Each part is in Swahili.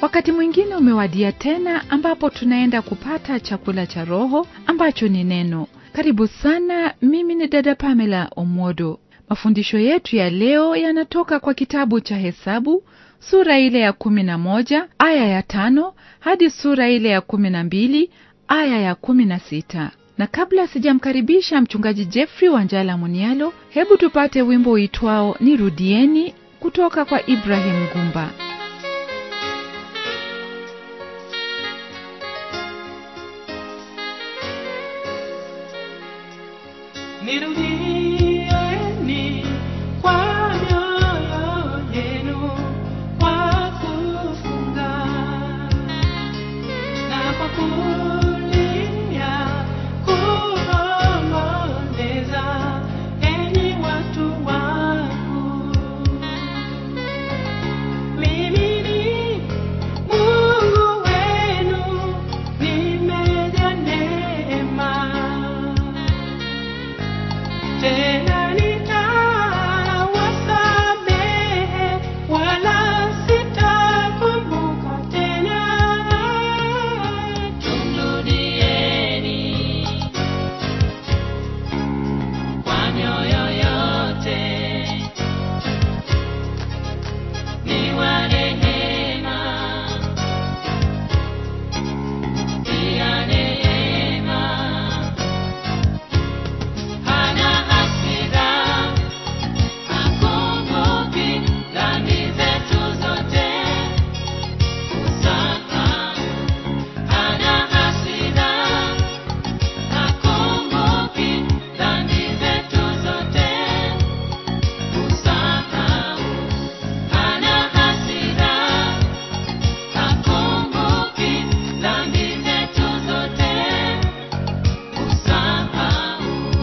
wakati mwingine umewadia tena ambapo tunaenda kupata chakula cha roho ambacho ni neno karibu sana mimi ni dada pamela omwodo mafundisho yetu ya leo yanatoka kwa kitabu cha hesabu sura ile ya kumi na moja aya ya tano hadi sura ile ya kumi na mbili aya ya kumi na sita na kabla sijamkaribisha mchungaji jeffrey wanjala munialo hebu tupate wimbo uitwao nirudieni kutoka kwa ibrahim gumba Nirudieni kwa mioyo yenu kwa kufunga na kwa kulia kuomboleza, enyi watu wangu. Mimi ni Mungu wenu, nimejaa neema tena nitawasamehe, wala sitakumbuka tena. Tumrudieni kwa mioyo yote, ni wa rehema, pia neema hana hasira, hakumbuki dhambi zetu zote. Usahau, hana hasira, hakumbuki dhambi zetu zote. Usahau, hana hasira, hakumbuki dhambi zetu zote. Usahau.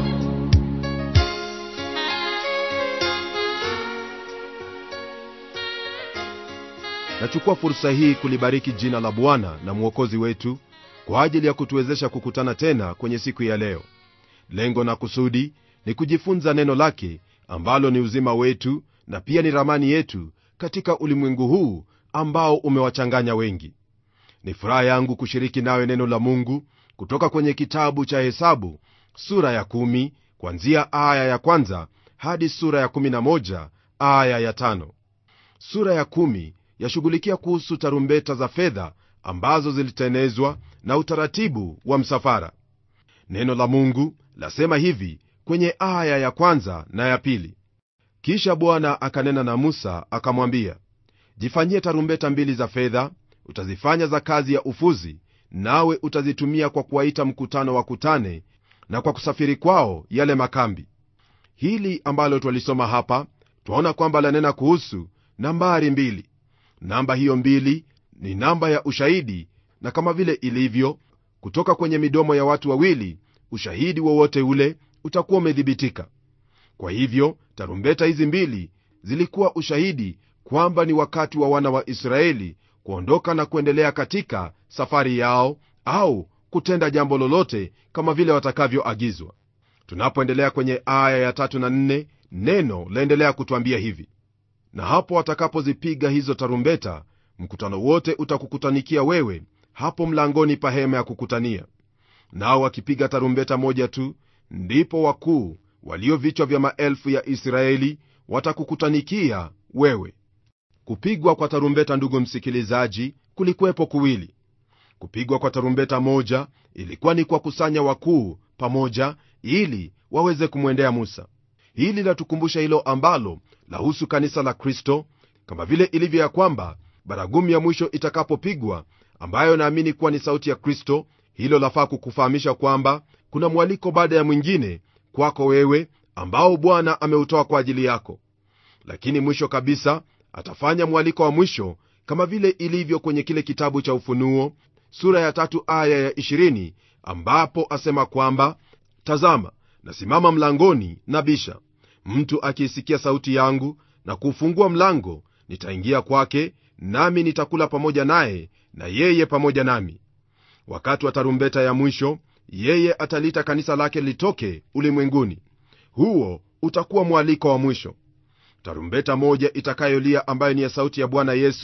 nachukua fursa hii kulibariki jina la bwana na mwokozi wetu kwa ajili ya kutuwezesha kukutana tena kwenye siku ya leo lengo na kusudi ni kujifunza neno lake ambalo ni uzima wetu na pia ni ramani yetu katika ulimwengu huu ambao umewachanganya wengi ni furaha yangu kushiriki nawe neno la mungu kutoka kwenye kitabu cha hesabu sura ya kumi, kwanzia aya ya kwanza hadi sura ya kumi na moja, aya ya tano sura ya kumi yashughulikia kuhusu tarumbeta za fedha ambazo zilitenezwa na utaratibu wa msafara neno la mungu lasema hivi kwenye aya ya kwanza na ya pili kisha bwana akanena na musa akamwambia jifanyie tarumbeta mbili za fedha utazifanya za kazi ya ufuzi nawe utazitumia kwa kuwaita mkutano wakutane na kwa kusafiri kwao yale makambi hili ambalo twalisoma hapa twaona kwamba lanena kuhusu nambari mbili namba hiyo mbili ni namba ya ushahidi na kama vile ilivyo kutoka kwenye midomo ya watu wawili ushahidi wowote ule utakuwa umedhibitika kwa hivyo tarumbeta hizi mbili zilikuwa ushahidi kwamba ni wakati wa wana wa israeli kuondoka na kuendelea katika safari yao au kutenda jambo lolote kama vile watakavyoagizwa tunapoendelea kwenye aya ya tatu na nne neno laendelea kutwambia hivi na hapo watakapozipiga hizo tarumbeta mkutano wote utakukutanikia wewe hapo mlangoni pa hema ya kukutania nao wakipiga tarumbeta moja tu ndipo wakuu walio vichwa vya maelfu ya israeli watakukutanikia wewe kupigwa kwa tarumbeta ndugu msikilizaji kulikuwepo kuwili kupigwa kwa tarumbeta moja ilikuwa ni kwa kusanya wakuu pamoja ili waweze kumwendea musa hili latukumbusha hilo ambalo lahusu kanisa la kristo kama vile ilivyo ya kwamba baragumu ya mwisho itakapopigwa ambayo naamini kuwa ni sauti ya kristo hilo lafaa kukufahamisha kwamba kuna mwaliko baada ya mwingine kwako wewe ambao bwana ameutoa kwa ajili yako lakini mwisho kabisa atafanya mwaliko wa mwisho kama vile ilivyo kwenye kile kitabu cha ufunuo sura ya tatu aya ya 20 ambapo asema kwamba tazama nasimama mlangoni na bisha mtu akiisikia sauti yangu na kuufungua mlango nitaingia kwake nami nitakula pamoja naye na yeye pamoja nami wakati wa tarumbeta ya mwisho yeye ataliita kanisa lake litoke ulimwenguni huo utakuwa mwaliko wa mwisho tarumbeta moja itakayolia ambayo ni ya sauti ya bwana yesu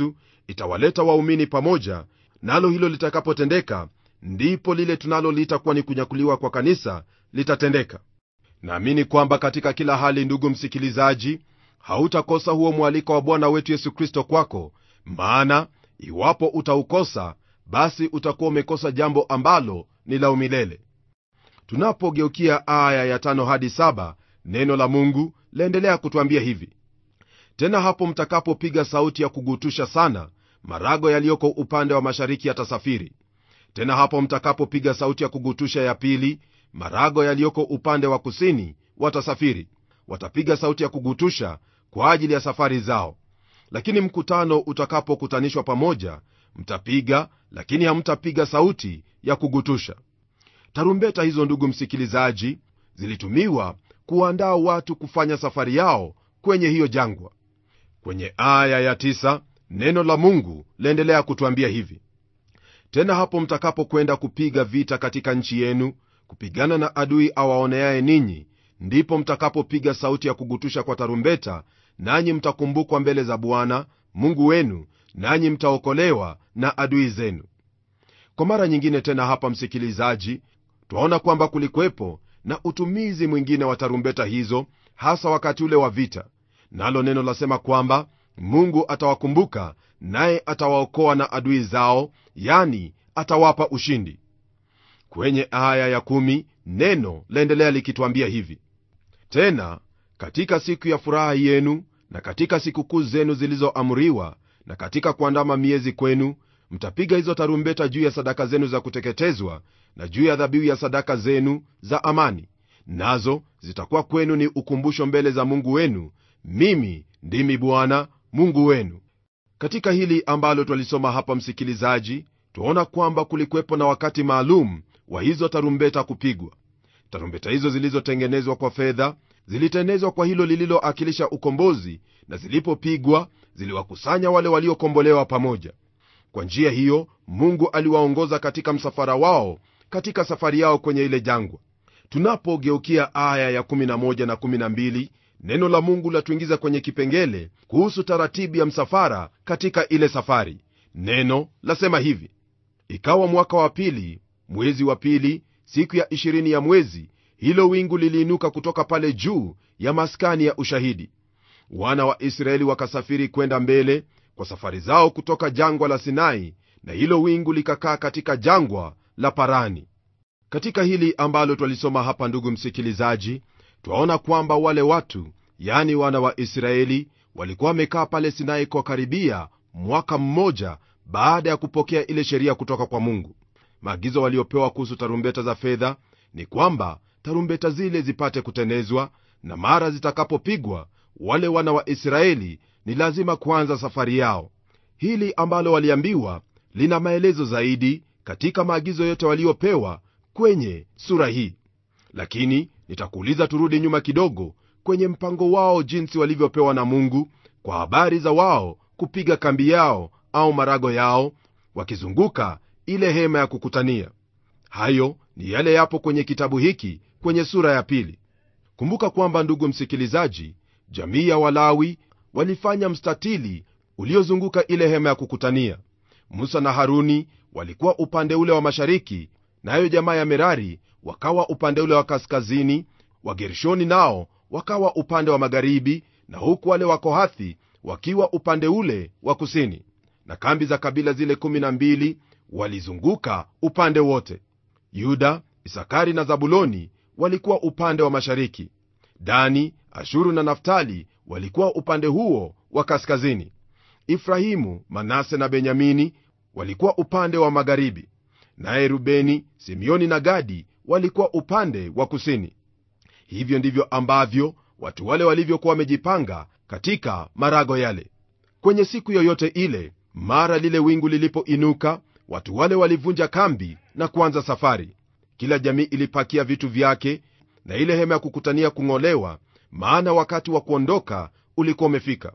itawaleta waumini pamoja nalo hilo litakapotendeka ndipo lile tunaloliita kuwa ni kunyakuliwa kwa kanisa litatendeka naamini kwamba katika kila hali ndugu msikilizaji hautakosa huo mwaliko wa bwana wetu yesu kristo kwako maana iwapo utaukosa basi utakuwa umekosa jambo ambalo ni la umilele tunapogeukia aya ya tano hadi saba neno la mungu laendelea kutwambia hivi tena hapo mtakapopiga sauti ya kugutusha sana marago yaliyoko upande wa mashariki yatasafiri tena hapo mtakapopiga sauti ya kugutusha ya pili marago yaliyoko upande wa kusini watasafiri watapiga sauti ya kugutusha kwa ajili ya safari zao lakini mkutano utakapokutanishwa pamoja mtapiga lakini hamtapiga sauti ya kugutusha tarumbeta hizo ndugu msikilizaji zilitumiwa kuandaa watu kufanya safari yao kwenye hiyo jangwa kwenye aya ya tisa, neno la mungu laendelea kutwambia hivi tena hapo mtakapokwenda kupiga vita katika nchi yenu kupigana na adui awaoneaye ninyi ndipo mtakapopiga sauti ya kugutusha kwa tarumbeta nanyi mtakumbukwa mbele za bwana mungu wenu nanyi mtaokolewa na adui zenu kwa mara nyingine tena hapa msikilizaji twaona kwamba kulikwepo na utumizi mwingine wa tarumbeta hizo hasa wakati ule wa vita nalo neno lasema kwamba mungu atawakumbuka naye atawaokoa na adui zao yani atawapa ushindi kwenye aya ya kumi, neno laendelea likitwambia hivi tena katika siku ya furaha yenu na katika sikukuu zenu zilizoamriwa na katika kuandama miezi kwenu mtapiga hizo tarumbeta juu ya sadaka zenu za kuteketezwa na juu ya dhabihu ya sadaka zenu za amani nazo zitakuwa kwenu ni ukumbusho mbele za mungu wenu mimi ndimi bwana mungu wenu katika hili ambalo twalisoma hapa msikilizaji twaona kwamba kulikuwepo na wakati maalum wa hizo tarumbeta kupigwa tarumbeta hizo zilizotengenezwa kwa fedha zilitengenezwa kwa hilo lililoakilisha ukombozi na zilipopigwa ziliwakusanya wale waliokombolewa pamoja kwa njia hiyo mungu aliwaongoza katika msafara wao katika safari yao kwenye ile jangwa tunapogeukia aya ya 11 na 12 neno la mungu latuingiza kwenye kipengele kuhusu taratibu ya msafara katika ile safari neno lasema hivi ikawa mwaka wa pili mwezi wa pili siku ya ishirini ya mwezi hilo wingu liliinuka kutoka pale juu ya maskani ya ushahidi wana wa israeli wakasafiri kwenda mbele kwa safari zao kutoka jangwa la sinai na hilo wingu likakaa katika jangwa la parani katika hili ambalo twalisoma hapa ndugu msikilizaji twaona kwamba wale watu yani wana wa israeli walikuwa wamekaa pale sinai kwa karibia mwaka mmoja baada ya kupokea ile sheria kutoka kwa mungu maagizo waliopewa kuhusu tarumbeta za fedha ni kwamba tarumbeta zile zipate kutenezwa na mara zitakapopigwa wale wana wa israeli ni lazima kuanza safari yao hili ambalo waliambiwa lina maelezo zaidi katika maagizo yote waliopewa kwenye sura hii lakini nitakuuliza turudi nyuma kidogo kwenye mpango wao jinsi walivyopewa na mungu kwa habari za wao kupiga kambi yao au marago yao wakizunguka ile hema ya kukutania hayo ni yale yapo kwenye kitabu hiki kwenye sura ya pili kumbuka kwamba ndugu msikilizaji jamii ya walawi walifanya mstatili uliozunguka ile hema ya kukutania musa na haruni walikuwa upande ule wa mashariki nayo na jamaa ya merari wakawa upande ule wa kaskazini wagershoni nao wakawa upande wa magharibi na huku wale wakohathi wakiwa upande ule wa kusini na kambi za kabila zile 12 walizunguka upande wote yuda isakari na zabuloni walikuwa upande wa mashariki dani ashuru na naftali walikuwa upande huo wa kaskazini ifrahimu manase na benyamini walikuwa upande wa magharibi naye rubeni simeoni na gadi walikuwa upande wa kusini hivyo ndivyo ambavyo watu wale walivyokuwa wamejipanga katika marago yale kwenye siku yoyote ile mara lile wingu lilipoinuka watu wale walivunja kambi na kuanza safari kila jamii ilipakia vitu vyake na ile hema ya kukutania kung'olewa maana wakati wa kuondoka ulikuwa umefika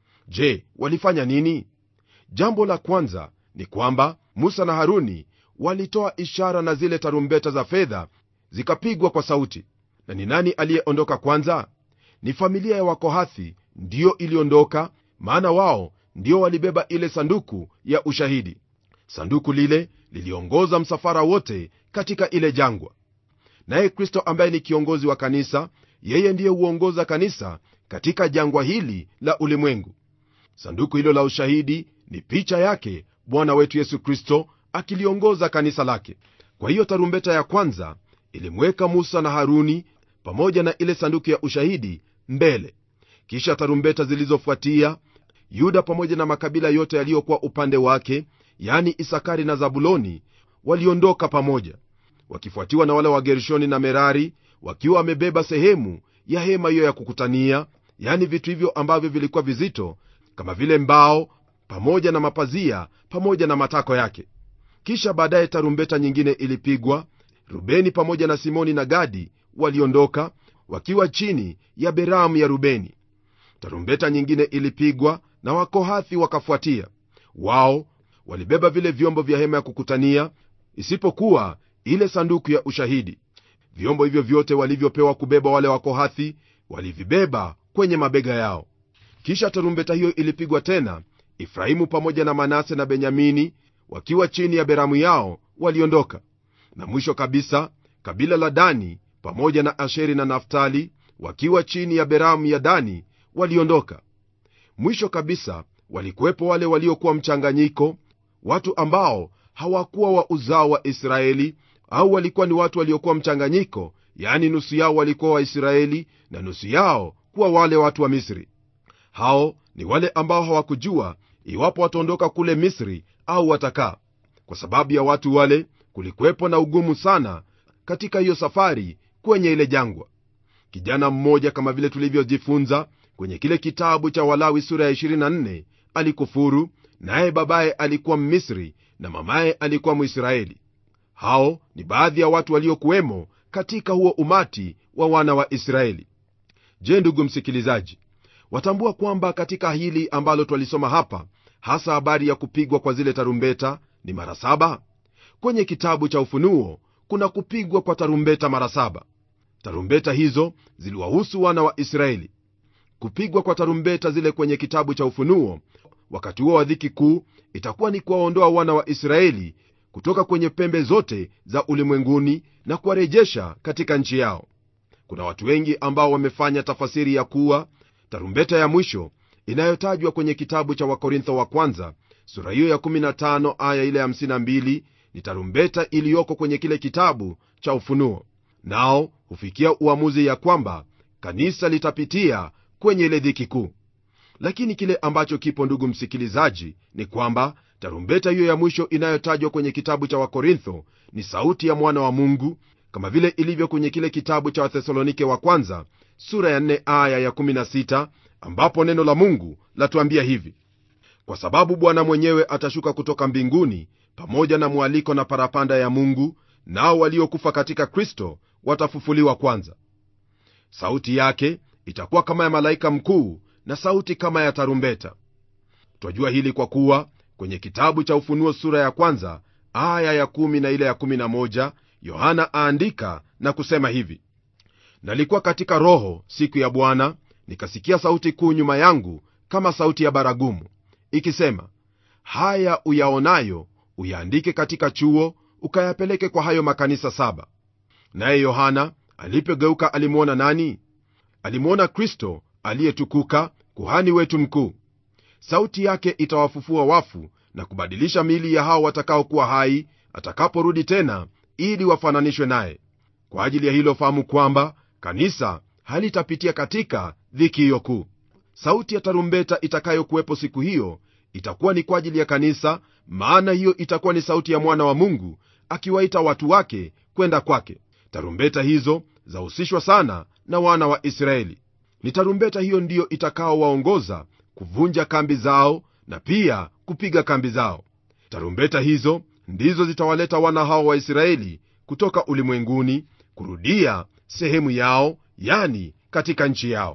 je walifanya nini jambo la kwanza ni kwamba musa na haruni walitoa ishara na zile tarumbeta za fedha zikapigwa kwa sauti na ni nani aliyeondoka kwanza ni familia ya wakohathi ndiyo iliondoka maana wao ndio walibeba ile sanduku ya ushahidi sanduku lile liliongoza msafara wote katika ile jangwa naye kristo ambaye ni kiongozi wa kanisa yeye ndiye huongoza kanisa katika jangwa hili la ulimwengu sanduku hilo la ushahidi ni picha yake bwana wetu yesu kristo akiliongoza kanisa lake kwa hiyo tarumbeta ya kwanza ilimweka musa na haruni pamoja na ile sanduku ya ushahidi mbele kisha tarumbeta zilizofuatia yuda pamoja na makabila yote yaliyokuwa upande wake yani isakari na zabuloni waliondoka pamoja wakifuatiwa na wale wa gershoni na merari wakiwa wamebeba sehemu ya hema hiyo ya kukutania yani vitu hivyo ambavyo vilikuwa vizito kama vile mbao pamoja na mapazia pamoja na matako yake kisha baadaye tarumbeta nyingine ilipigwa rubeni pamoja na simoni na gadi waliondoka wakiwa chini ya beramu ya rubeni tarumbeta nyingine ilipigwa na wakohathi wakafuatia wao walibeba vile vyombo vya hema ya kukutania isipokuwa ile sanduku ya ushahidi vyombo hivyo vyote walivyopewa kubeba wale wakohathi walivibeba kwenye mabega yao kisha tarumbeta hiyo ilipigwa tena efraimu pamoja na manase na benyamini wakiwa chini ya beramu yao waliondoka na mwisho kabisa kabila la dani pamoja na asheri na naftali wakiwa chini ya beramu ya dani waliondoka mwisho kabisa walikuwepo wale waliokuwa mchanganyiko watu ambao hawakuwa wa uzao wa israeli au walikuwa ni watu waliokuwa mchanganyiko yaani nusu yao walikuwa waisraeli na nusu yao kuwa wale watu wa misri hao ni wale ambao hawakujua iwapo wataondoka kule misri au watakaa kwa sababu ya watu wale kulikuwepo na ugumu sana katika hiyo safari kwenye ile jangwa kijana mmoja kama vile tulivyojifunza kwenye kile kitabu cha walawi sura ya 24 alikufuru naye babaye alikuwa mmisri na mamaye alikuwa mwisraeli hao ni baadhi ya watu waliokuwemo katika huo umati wa wana wa israeli je ndugu msikilizaji watambua kwamba katika hili ambalo twalisoma hapa hasa habari ya kupigwa kwa zile tarumbeta ni mara saba kwenye kitabu cha ufunuo kuna kupigwa kwa tarumbeta mara saba tarumbeta hizo ziliwahusu wana wa israeli kupigwa kwa tarumbeta zile kwenye kitabu cha ufunuo wakati huo wa dhiki kuu itakuwa ni kuwaondoa wana wa israeli kutoka kwenye pembe zote za ulimwenguni na kuwarejesha katika nchi yao kuna watu wengi ambao wamefanya tafasiri ya kuwa tarumbeta ya mwisho inayotajwa kwenye kitabu cha wakorintho wa kwanza sura hiyo ya 15 aya ile 52 ni tarumbeta iliyoko kwenye kile kitabu cha ufunuo nao hufikia uamuzi ya kwamba kanisa litapitia kwenye ile dhiki kuu lakini kile ambacho kipo ndugu msikilizaji ni kwamba tarumbeta hiyo ya mwisho inayotajwa kwenye kitabu cha wakorintho ni sauti ya mwana wa mungu kama vile ilivyo kwenye kile kitabu cha wathesalonike wa kwanza sura ya 4 aya ya 16 ambapo neno la mungu latuambia hivi kwa sababu bwana mwenyewe atashuka kutoka mbinguni pamoja na mwaliko na parapanda ya mungu nao waliokufa katika kristo watafufuliwa kwanza sauti yake itakuwa kama ya malaika mkuu na sauti kama ya tarumbeta twajua hili kwa kuwa kwenye kitabu cha ufunuo sura ya kwanza aya ya kumi na ile ya kumi na moja yohana aandika na kusema hivi nalikuwa katika roho siku ya bwana nikasikia sauti kuu nyuma yangu kama sauti ya baragumu ikisema haya uyaonayo uyaandike katika chuo ukayapeleke kwa hayo makanisa saba naye yohana alipogeuka alimwona nani alimwona kristo aliyetukuka kuhani wetu mkuu sauti yake itawafufua wafu na kubadilisha miili ya hao watakaokuwa hai atakaporudi tena ili wafananishwe naye kwa ajili ya hilo fahamu kwamba kanisa halitapitia katika dhiki hiyo kuu sauti ya tarumbeta itakayokuwepo siku hiyo itakuwa ni kwa ajili ya kanisa maana hiyo itakuwa ni sauti ya mwana wa mungu akiwaita watu wake kwenda kwake tarumbeta hizo zahusishwa sana na wana wa israeli ni tarumbeta hiyo ndiyo itakaowaongoza kuvunja kambi zao na pia kupiga kambi zao tarumbeta hizo ndizo zitawaleta wana hao wa israeli kutoka ulimwenguni kurudia sehemu yao yani katika nchi yao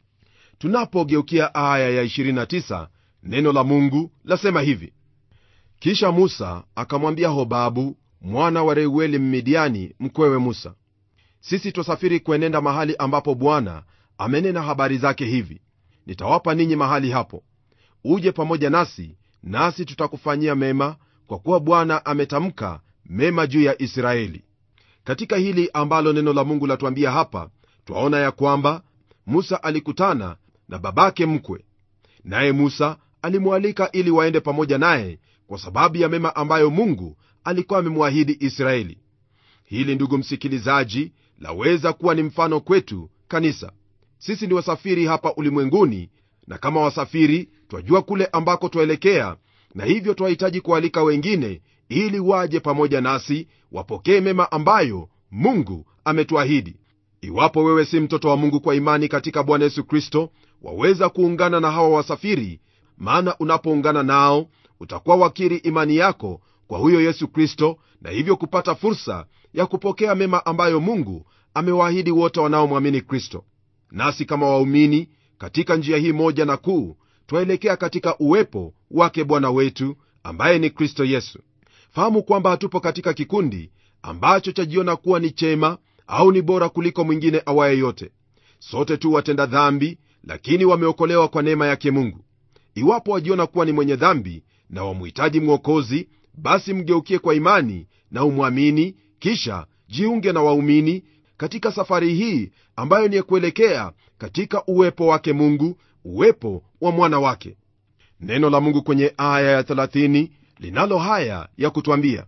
tunapogeukia aya ya 29 neno la mungu lasema hivi kisha musa akamwambia hobabu mwana wa reueli mmidiani mkwewe musa sisi twasafiri kuenenda mahali ambapo bwana amenena habari zake hivi nitawapa ninyi mahali hapo uje pamoja nasi nasi tutakufanyia mema kwa kuwa bwana ametamka mema juu ya israeli katika hili ambalo neno la mungu latuambia hapa twaona ya kwamba musa alikutana na babake mkwe naye musa alimwalika ili waende pamoja naye kwa sababu ya mema ambayo mungu alikuwa amemwahidi israeli hili ndugu msikilizaji laweza kuwa ni mfano kwetu kanisa sisi ni wasafiri hapa ulimwenguni na kama wasafiri twajua kule ambako twaelekea na hivyo twahitaji kualika wengine ili waje pamoja nasi wapokee mema ambayo mungu ametuahidi iwapo wewe si mtoto wa mungu kwa imani katika bwana yesu kristo waweza kuungana na hawa wasafiri maana unapoungana nao utakuwa wakiri imani yako kwa huyo yesu kristo na hivyo kupata fursa ya kupokea mema ambayo mungu amewaahidi wote wanaomwamini kristo nasi kama waumini katika njia hii moja na kuu twaelekea katika uwepo wake bwana wetu ambaye ni kristo yesu fahamu kwamba hatupo katika kikundi ambacho chajiona kuwa ni chema au ni bora kuliko mwingine awaye yote sote tu watenda dhambi lakini wameokolewa kwa neema yake mungu iwapo wajiona kuwa ni mwenye dhambi na wamhitaji mwokozi basi mgeukie kwa imani na umwamini kisha jiunge na waumini katika safari hii ambayo ni ya kuelekea katika uwepo wake mungu uwepo wa mwana wake neno la mungu kwenye aya ya 30 linalo haya ya kutwambia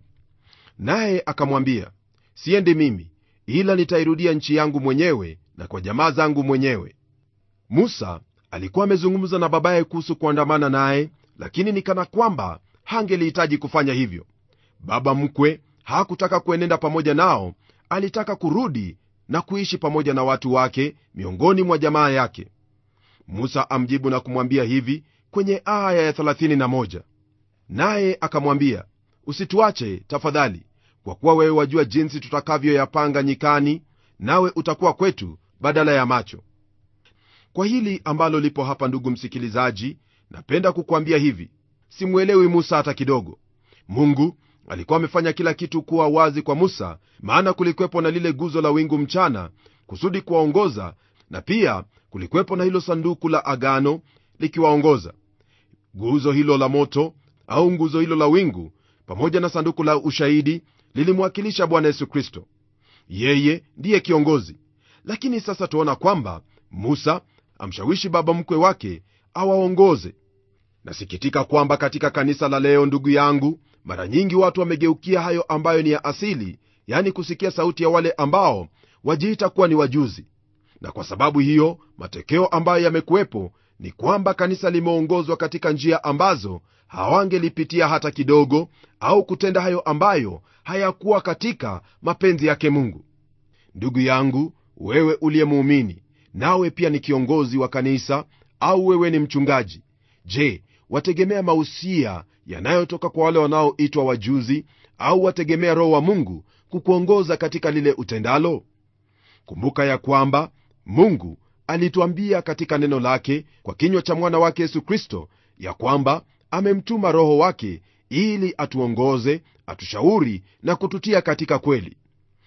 naye akamwambia siendi mimi ila nitairudia nchi yangu mwenyewe na kwa jamaa zangu mwenyewe musa alikuwa amezungumza na babaye kuhusu kuandamana naye lakini ni kana kwamba hangelihitaji kufanya hivyo baba mkwe hakutaka kuenenda pamoja nao alitaka kurudi na kuishi pamoja na watu wake miongoni mwa jamaa yake musa amjibu na kumwambia hivi kwenye aya ya 31 naye akamwambia usituache tafadhali kwa kuwa wewe wajua jinsi tutakavyoyapanga nyikani nawe utakuwa kwetu badala ya macho kwa hili ambalo lipo hapa ndugu msikilizaji napenda kukwambia hivi simwelewi musa hata kidogo mungu alikuwa amefanya kila kitu kuwa wazi kwa musa maana kulikwepo na lile guzo la wingu mchana kusudi kuwaongoza na pia kulikwepo na hilo sanduku la agano likiwaongoza guzo hilo la moto au nguzo hilo la wingu pamoja na sanduku la ushahidi lilimwakilisha bwana yesu kristo yeye ndiye kiongozi lakini sasa tuona kwamba musa amshawishi baba mkwe wake awaongoze nasikitika kwamba katika kanisa la leo ndugu yangu mara nyingi watu wamegeukia hayo ambayo ni ya asili yani kusikia sauti ya wale ambao wajiita kuwa ni wajuzi na kwa sababu hiyo matokeo ambayo yamekuwepo ni kwamba kanisa limeongozwa katika njia ambazo hawangelipitia hata kidogo au kutenda hayo ambayo hayakuwa katika mapenzi yake mungu ndugu yangu wewe uliye muumini nawe pia ni kiongozi wa kanisa au wewe ni mchungaji je wategemea mausia yanayotoka kwa wale wanaoitwa wajuzi au wategemea roho wa mungu kukuongoza katika lile utendalo kumbuka ya kwamba mungu alituambia katika neno lake kwa kinywa cha mwana wake yesu kristo ya kwamba amemtuma roho wake ili atuongoze atushauri na kututia katika kweli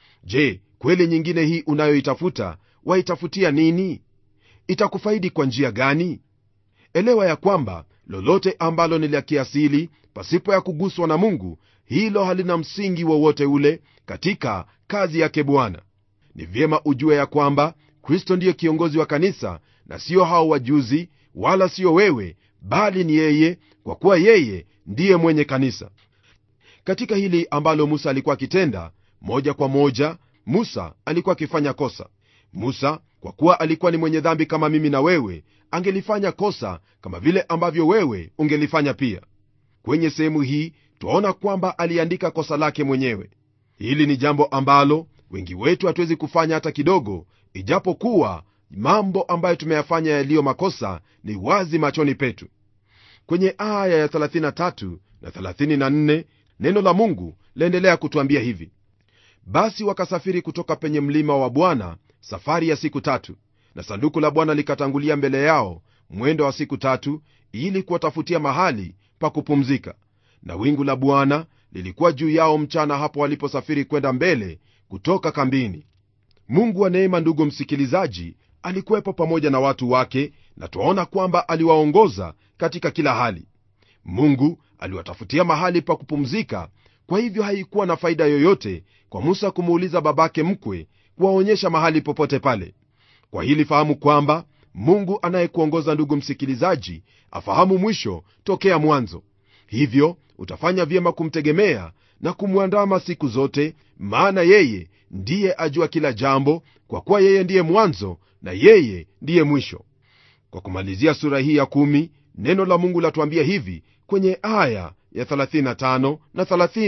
je kweli nyingine hii unayoitafuta waitafutia nini itakufaidi kwa njia gani elewa ya kwamba lolote ambalo ni la kiasili pasipo ya kuguswa na mungu hilo halina msingi wowote ule katika kazi yake bwana ni vyema ujue ya kwamba kristo ndiye kiongozi wa kanisa na sio hao wajuzi wala sio wewe bali ni yeye kwa kuwa yeye ndiye mwenye kanisa katika hili ambalo musa alikuwa akitenda moja kwa moja musa alikuwa akifanya kosa musa kwa kuwa alikuwa ni mwenye dhambi kama mimi na wewe angelifanya kosa kama vile ambavyo wewe ungelifanya pia kwenye sehemu hii twaona kwamba aliandika kosa lake mwenyewe hili ni jambo ambalo wengi wetu hatuwezi kufanya hata kidogo ijapokuwa mambo ambayo tumeyafanya yaliyo makosa ni wazi machoni petu kwenye aya ya 33 na 34 neno la mungu laendelea kutwambia hivi basi wakasafiri kutoka penye mlima wa bwana safari ya siku tatu na sanduku la bwana likatangulia mbele yao mwendo wa siku tatu ili kuwatafutia mahali pa kupumzika na wingu la bwana lilikuwa juu yao mchana hapo waliposafiri kwenda mbele kutoka kambini mungu wa neema ndugu msikilizaji alikuwepo pamoja na watu wake na twaona kwamba aliwaongoza katika kila hali mungu aliwatafutia mahali pa kupumzika kwa hivyo haikuwa na faida yoyote kwa musa kumuuliza babake mkwe kuwaonyesha mahali popote pale kwa hili fahamu kwamba mungu anayekuongoza ndugu msikilizaji afahamu mwisho tokea mwanzo hivyo utafanya vyema kumtegemea na kumwandama siku zote maana yeye ndiye ajua kila jambo kwa kuwa yeye ndiye mwanzo na yeye ndiye mwisho kwa kumalizia sura hii ya kumi, neno la mungu latuambia hivi kwenye aya ya 35 na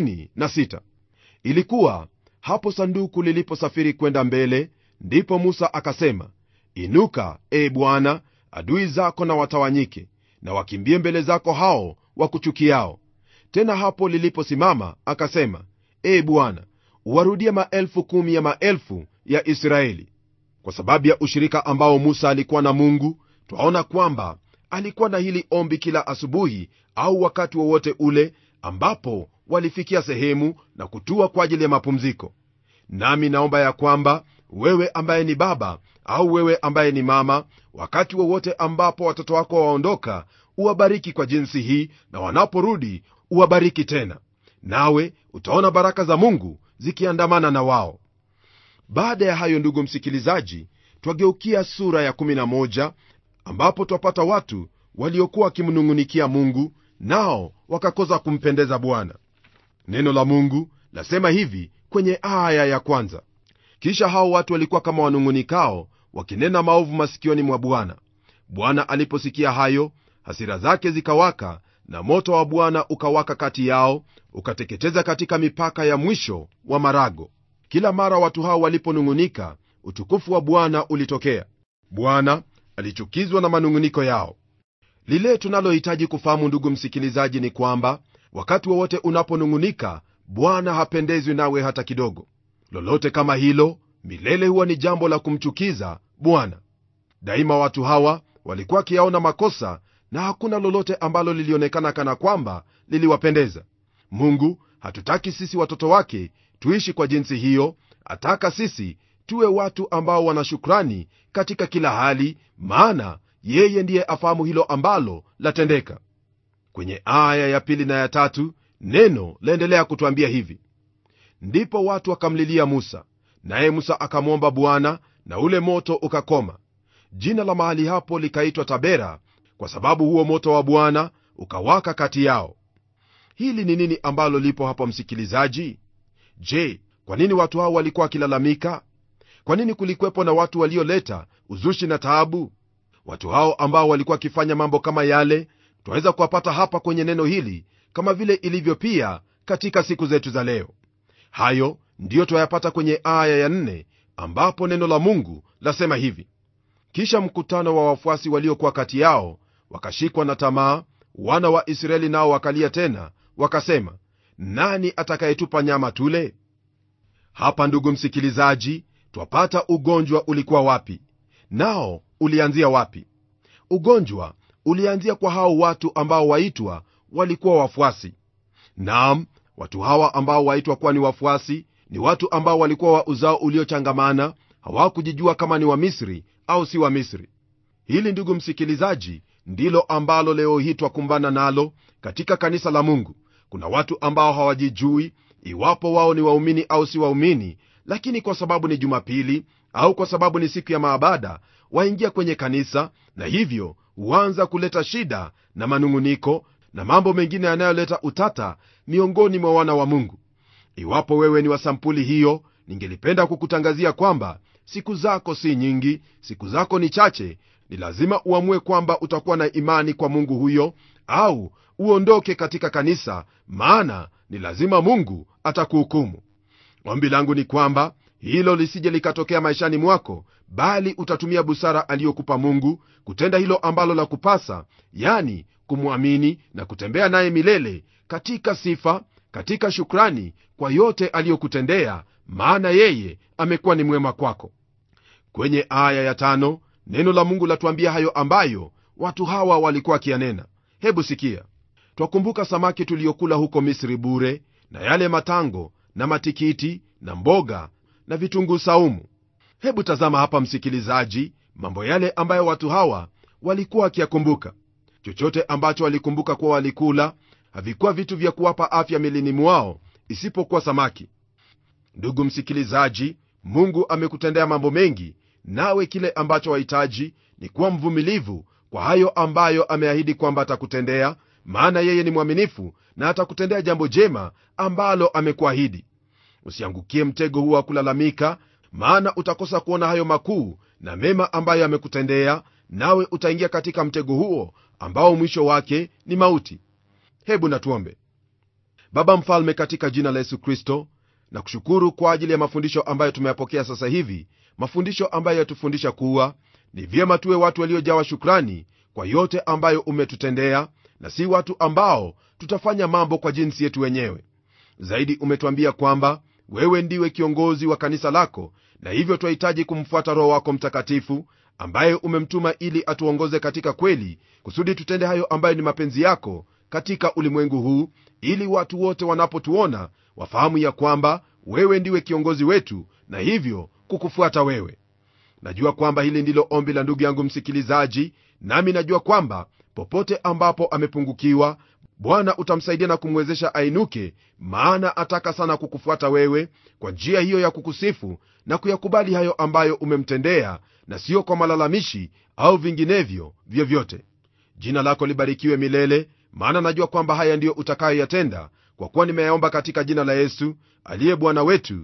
36 ilikuwa hapo sanduku liliposafiri kwenda mbele ndipo musa akasema inuka e bwana adui zako na watawanyike na wakimbie mbele zako hao wakuchukiao tena hapo liliposimama akasema e bwana uwarudie maelfu kumi ya maelfu ya israeli kwa sababu ya ushirika ambao musa alikuwa na mungu twaona kwamba alikuwa na hili ombi kila asubuhi au wakati wowote ule ambapo walifikia sehemu na kutua kwa ajili ya mapumziko nami naomba ya kwamba wewe ambaye ni baba au wewe ambaye ni mama wakati wowote ambapo watoto wako waondoka uwabariki kwa jinsi hii na wanaporudi uwabariki tena nawe utaona baraka za mungu zikiandamana na wao baada ya hayo ndugu msikilizaji twageukia sura ya 11 ambapo twapata watu waliokuwa wakimnung'unikia mungu nao wakakosa kumpendeza bwana neno la mungu lasema hivi kwenye aya ya kwanza kisha hao watu walikuwa kama wanung'unikao wakinena maovu masikioni mwa bwana bwana aliposikia hayo hasira zake zikawaka na moto wa bwana ukawaka kati yao ukateketeza katika mipaka ya mwisho wa marago kila mara watu hao waliponung'unika utukufu wa bwana ulitokea bwana alichukizwa na manung'uniko yao lile tunalohitaji kufahamu ndugu msikilizaji ni kwamba wakati wowote unaponung'unika bwana hapendezwi nawe hata kidogo lolote kama hilo milele huwa ni jambo la kumchukiza bwana daima watu hawa walikuwa wakiyaona makosa na hakuna lolote ambalo lilionekana kana kwamba liliwapendeza mungu hatutaki sisi watoto wake tuishi kwa jinsi hiyo ataka sisi tuwe watu ambao wana shukrani katika kila hali maana yeye ndiye afahamu hilo ambalo latendeka kwenye aya ya pili na ya tatu neno laendelea kutwambia hivi ndipo watu wakamlilia musa naye musa akamwomba bwana na ule moto ukakoma jina la mahali hapo likaitwa tabera kwa sababu huo moto wa bwana ukawaka kati yao hili ni nini ambalo lipo hapa msikilizaji je kwa nini watu hao walikuwa wakilalamika kwa nini kulikwepo na watu walioleta uzushi na taabu watu hao ambao walikuwa wakifanya mambo kama yale twaweza kuwapata hapa kwenye neno hili kama vile ilivyo pia katika siku zetu za leo hayo ndiyo twayapata kwenye aya ya nne ambapo neno la mungu lasema hivi kisha mkutano wa wafuasi waliokuwa kati yao wakashikwa na tamaa wana wa israeli nao wakalia tena wakasema nani atakayetupa nyama tule hapa ndugu msikilizaji twapata ugonjwa ulikuwa wapi nao ulianzia wapi ugonjwa ulianzia kwa hao watu ambao waitwa walikuwa wafuasi naam watu hawa ambao waitwa kuwa ni wafuasi ni watu ambao walikuwa wa uzao uliochangamana hawakujijua kama ni wamisri au si wamisri hili ndugu msikilizaji ndilo ambalo leo hii twakumbana nalo katika kanisa la mungu kuna watu ambao hawajijui iwapo wao ni waumini au si waumini lakini kwa sababu ni jumapili au kwa sababu ni siku ya maabada waingia kwenye kanisa na hivyo huanza kuleta shida na manung'uniko na mambo mengine yanayoleta utata miongoni mwa wana wa mungu iwapo wewe ni wa sampuli hiyo ningelipenda kukutangazia kwamba siku zako si nyingi siku zako ni chache ni lazima uamue kwamba utakuwa na imani kwa mungu huyo au uondoke katika kanisa maana ni lazima mungu atakuhukumu ombi langu ni kwamba hilo lisije likatokea maishani mwako bali utatumia busara aliyokupa mungu kutenda hilo ambalo la kupasa yani kumwamini na kutembea naye milele katika sifa katika shukrani kwa yote aliyokutendea maana yeye amekuwa ni mwema kwako kwenye aya ya tano neno la mungu latuambia hayo ambayo watu hawa walikuwa wakiyanena hebu sikia twakumbuka samaki tuliyokula huko misri bure na yale matango na matikiti na mboga na vitunguu saumu hebu tazama hapa msikilizaji mambo yale ambayo watu hawa walikuwa wakiyakumbuka chochote ambacho walikumbuka kuwa walikula havikuwa vitu vya kuwapa afya milini mwao isipokuwa samaki ndugu msikilizaji mungu amekutendea mambo mengi nawe kile ambacho wahitaji ni kuwa mvumilivu kwa hayo ambayo ameahidi kwamba atakutendea maana yeye ni mwaminifu na atakutendea jambo jema ambalo amekuahidi usiangukie mtego huo wa kulalamika maana utakosa kuona hayo makuu na mema ambayo amekutendea nawe utaingia katika mtego huo ambao mwisho wake ni mauti hebu natuombe baba mfalme katika jina la yesu kristo na kushukuru kwa ajili ya mafundisho ambayo tumeyapokea sasa hivi mafundisho ambayo yatufundisha kuwa ni vyema tuwe watu waliojawa shukrani kwa yote ambayo umetutendea na si watu ambao tutafanya mambo kwa jinsi yetu wenyewe zaidi umetuambia kwamba wewe ndiwe kiongozi wa kanisa lako na hivyo twahitaji kumfuata roho wako mtakatifu ambaye umemtuma ili atuongoze katika kweli kusudi tutende hayo ambayo ni mapenzi yako katika ulimwengu huu ili watu wote wanapotuona wafahamu ya kwamba wewe ndiwe kiongozi wetu na hivyo kukufuata wewe najua kwamba hili ndilo ombi la ndugu yangu msikilizaji nami najua kwamba popote ambapo amepungukiwa bwana utamsaidia na kumwezesha ainuke maana ataka sana kukufuata wewe kwa njia hiyo ya kukusifu na kuyakubali hayo ambayo umemtendea na siyo kwa malalamishi au vinginevyo vyovyote jina lako libarikiwe milele maana najua kwamba haya ndiyo utakayoyatenda kwa kuwa nimeyaomba katika jina la yesu aliye bwana wetu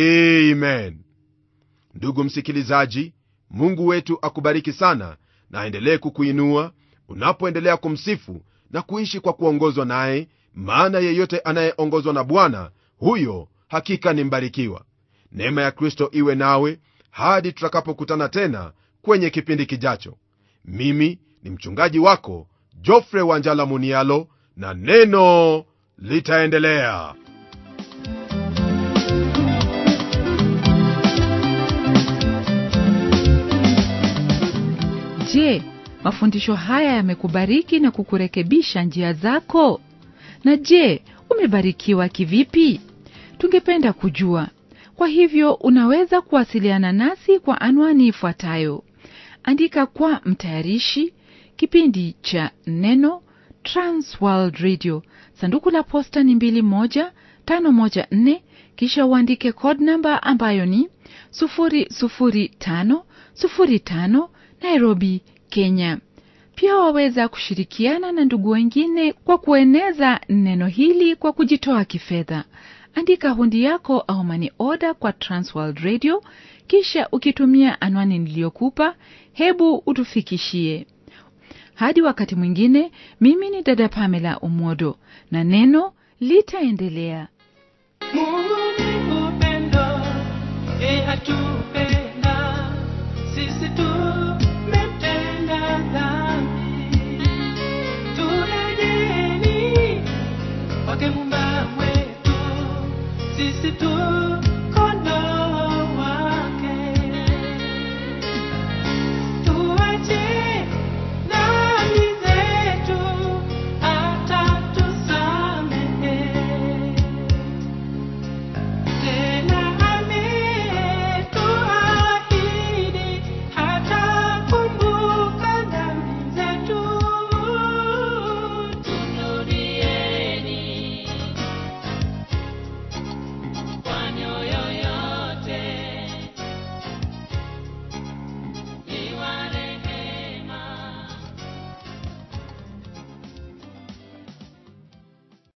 amen ndugu msikilizaji mungu wetu akubariki sana na aendelee kukuinua unapoendelea kumsifu na kuishi kwa kuongozwa naye maana yeyote anayeongozwa na bwana huyo hakika ni mbarikiwa neema ya kristo iwe nawe hadi tutakapokutana tena kwenye kipindi kijacho mimi ni mchungaji wako jofre wanjala munialo na neno litaendelea je mafundisho haya yamekubariki na kukurekebisha njia zako na je umebarikiwa kivipi tungependa kujua kwa hivyo unaweza kuwasiliana nasi kwa anwani ifuatayo andika kwa mtayarishi kipindi cha neno transworld radio sanduku la posta ni 21514 kisha uandike code namba ambayo ni 00505 nairobi kenya pia waweza kushirikiana na ndugu wengine kwa kueneza neno hili kwa kujitoa kifedha andika hundi yako au mani oda kwa transworld radio kisha ukitumia anwani niliyokupa hebu utufikishie hadi wakati mwingine mimi ni dada pamela umodo na neno litaendelea Mungu ni upendo, yeye hatupe